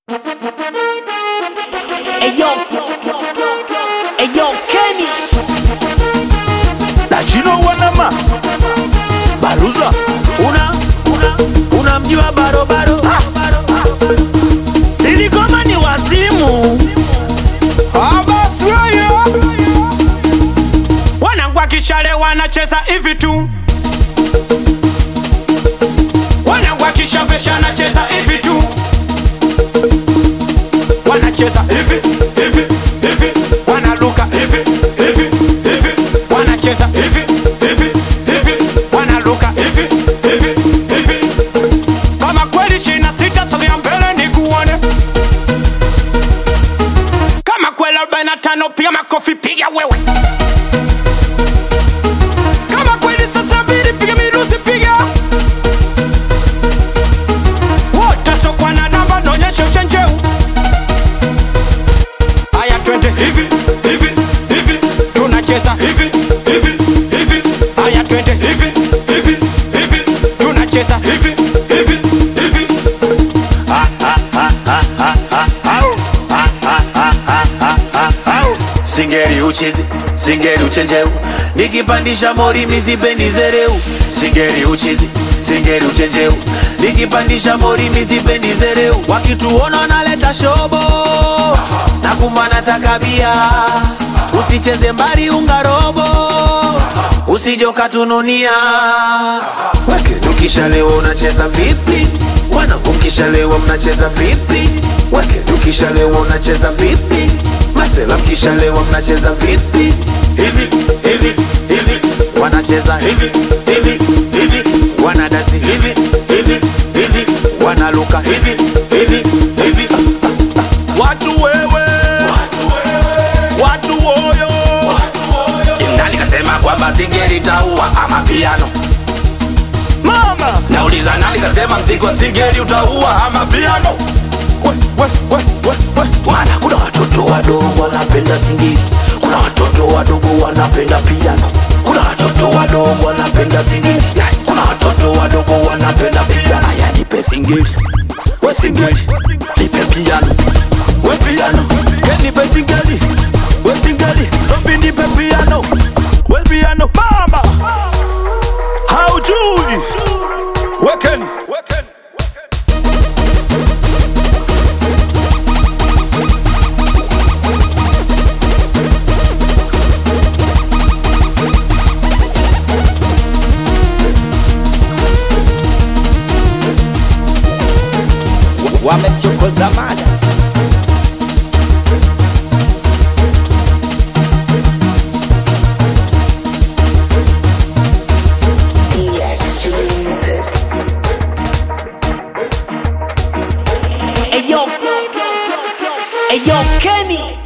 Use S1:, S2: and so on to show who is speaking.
S1: Eyo, Eyo Kenny
S2: Dachino wanama Baruza
S3: una una unamjua barobaro
S2: Nilikoma ni wazimu
S3: abaswaya wanangwa kishale wanacheza hivi tu wanangwa kishavesha anacheza hivi tu wanacheza hivi hivi hivi wanaluka hivi hivi hivi wanacheza hivi hivi hivi wanaluka hivi hivi hivi kama kweli shina sita sogea mbele nikuone kama kweli 45 piga makofi piga wewe kama kweli sasa mbili piga mirusi piga wote sokwa na namba naonyesha uchenjeu haya twende hivi hivi hivi tunacheza hivi hivi hivi haya twende hivi hivi hivi tunacheza hivi hivi hivi
S4: singeri uchizi singeri uchenjeu nikipandisha mori mizipendi zereu singeri uchizi singeri uchenjeu nikipandisha mori mizipendi zereu wakituona naleta shobo na kumana takabia usicheze mbari ungarobo usijokatununia weke tukishalewa unacheza vipi wanangu mkishalewa mnacheza vipi weke tukishalewa unacheza vipi masela mkishalewa mnacheza vipi hivi hivi hivi wanacheza hivi hivi hivi wanadasi hivi hivi hivi wanaluka hivi hivi hivi
S2: Watu wewe Watu woyo
S5: nani kasema kwamba singeli taua ama piano
S2: Mama
S5: nauliza nani kasema mziki wa singeli utaua ama piano
S2: we, we, we, we, we.
S5: maana kuna watoto wadogo wanapenda singeli kuna watoto wadogo wanapenda piano kuna watoto wadogo wanapenda singeli Ya, kuna watoto wadogo wanapenda piano aya nipe singeli we singeli nipe piano
S2: We piano Kenipe singeli We singeli Zombi nipe piano We piano Mama Haujui Wekeni Wekeni
S1: wamemchokoza mada Eyo, Eyo Kenny